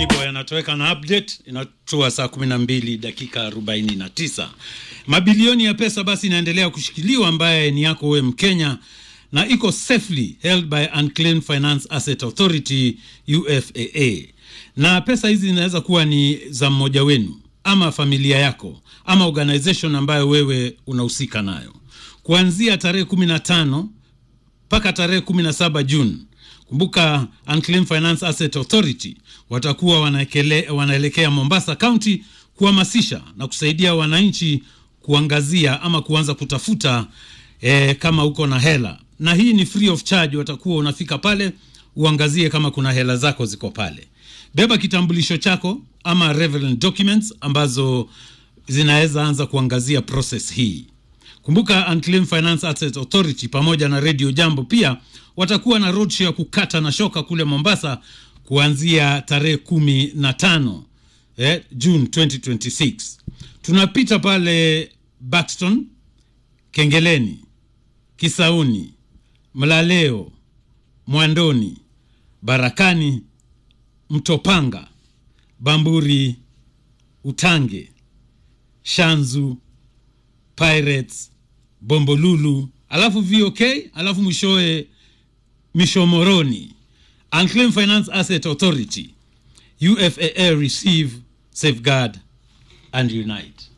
Money Boy anatoweka na update inatua saa 12 dakika 49. Mabilioni ya pesa basi inaendelea kushikiliwa ambaye ni yako we Mkenya na iko safely held by Unclaimed Finance Asset Authority UFAA. Na pesa hizi zinaweza kuwa ni za mmoja wenu ama familia yako ama organization ambayo wewe unahusika nayo. Kuanzia tarehe 15 mpaka tarehe 17 Juni Kumbuka, Unclaimed Finance Asset Authority watakuwa wanaekele, wanaelekea Mombasa County kuhamasisha na kusaidia wananchi kuangazia ama kuanza kutafuta eh, kama uko na hela, na hii ni free of charge. Watakuwa unafika pale uangazie kama kuna hela zako ziko pale. Beba kitambulisho chako ama relevant documents ambazo zinaweza anza kuangazia process hii. Kumbuka Unclaimed Finance Asset Authority pamoja na Radio Jambo pia watakuwa na roadshow ya kukata na shoka kule Mombasa kuanzia tarehe kumi na tano eh, June 2026. Tunapita pale Buxton, Kengeleni, Kisauni, Mlaleo, Mwandoni, Barakani, Mtopanga, Bamburi, Utange, Shanzu, Pirates, Bombolulu, alafu VOK, alafu mwishowe Mishomoroni. Unclaimed Finance Asset Authority, UFAA receive, safeguard and unite.